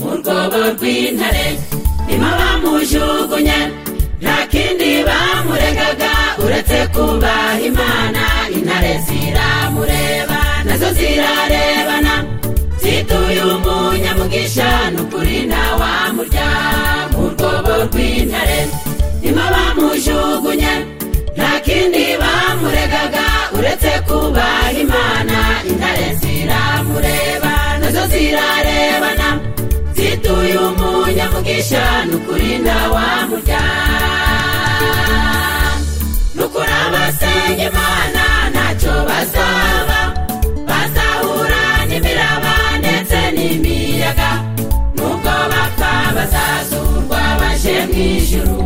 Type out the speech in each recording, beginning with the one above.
mu rwobo rw'intare nimo bamujugunye nta kindi bamuregaga uretse kubaha imana intare ziramureba nazo zirarebana zituye umunyamugisha n'ukuri ntawamurya mu rwobo rw'intare nimo bamujugunye nta kindi bamuregaga uretse kubaha imana intare ziramureba nazo zirarebana zituye umunyamugisha n'ukuri ntawamurya nukuri abasenga imana ntacyo bazaba bazahura n'imiraba ndetse n'imiyaga nubwo bapfa bazazurwa baje mu ijuru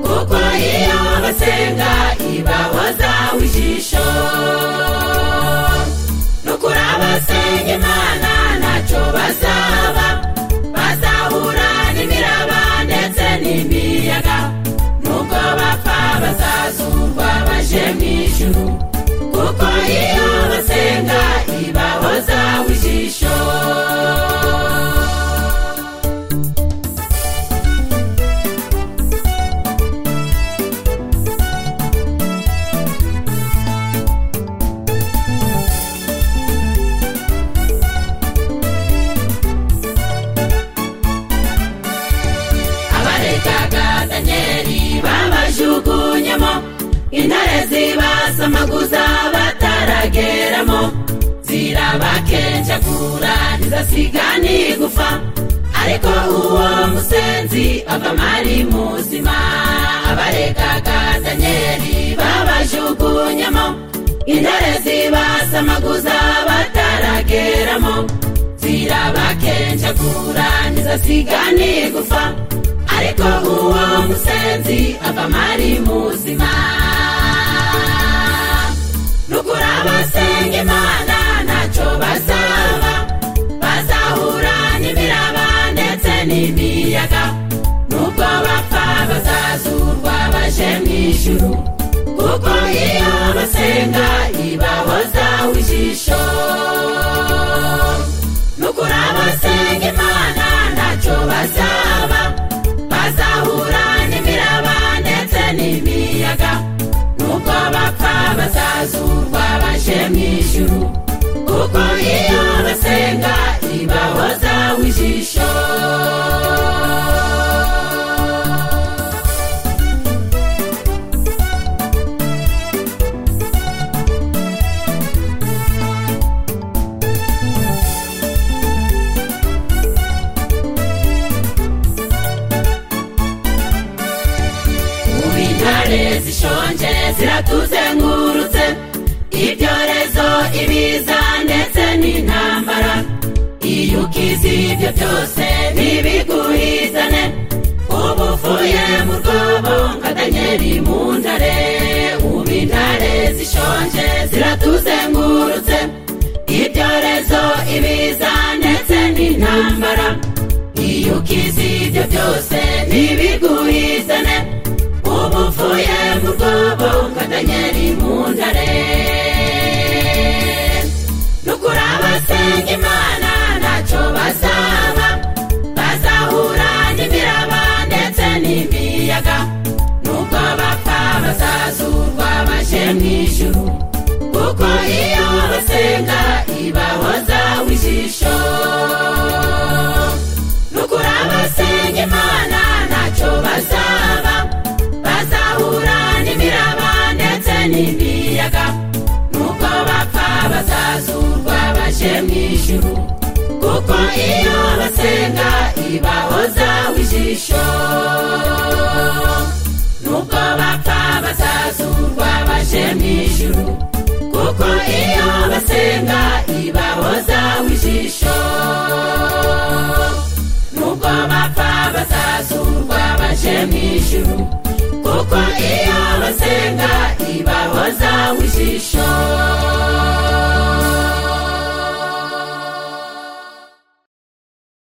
kuko iyo basenga ibahozaho ijisho nukuri abasenga imana ntacyo bazaba bazahura n'imiraba ndetse n'imiyaga nubwo bapfa bazazurwa baje mu ijuru kuko iyo basenga ibahozaho ijisho abarekaga danyeli babajugunyemo intare zibasamaguza batarageramo zirabakenjagura ntizasiga n'igufa ariko uwo musenzi avamo ari muzima abarekaga danyeli babajugunyemo intare zibasamaguza batarageramo zirabakenjagura ntizasiga n'igufa ariko uwo musenzi avamo ari muzima nukuri abasenga imana ntacyo bazaba bazahura n'imiraba ndetse n'imiyaga nubwo bapfa bazazurwa baje mu ijuru kuko iyo basenga ibahozaho ijisho nukuri abasenga imana ntacyo bazaba bazahura n'imiraba ndetse n'imiyaga nubwo bapfa bazazurwa baje mu ijuru kuko iyo basenga ibahozaho ijisho ubu intare zishonje ziratuzengurutse ibyorezo ibiza ndetse n'intambara iyo ukize ibyo byose ntibiguhizane uba uvuye mu rwobo nka danyeri mu ntare ubu intare zishonje ziratuzengurutse ibyorezo ibiza ndetse n'intambara iyo ukize ibyo byose ntibiguhizane ubu uvuye mu rwobo nka danyeri mu ntare nukuri abasenga imana ntacyo bazaba bazahura n'imiraba ndetse n'imiyaga nubwo bapfa bazazurwa baje mu ijuru kuko iyo basenga ibahozaho ijisho nukuri abasenga imana ntacyo bazaba bazahura n'imiraba ndetse n'imiyaga nuko bapfa bazazurwa baje mu ijuru kuko iyo basenga ibahozaho ijisho nuko bapfa bazazurwa baje mu ijuru kuko iyo basenga ibahozaho ijisho nubwo bapfa bazazurwa baje mu ijuru kuko iyo basenga ibahozaho ijisho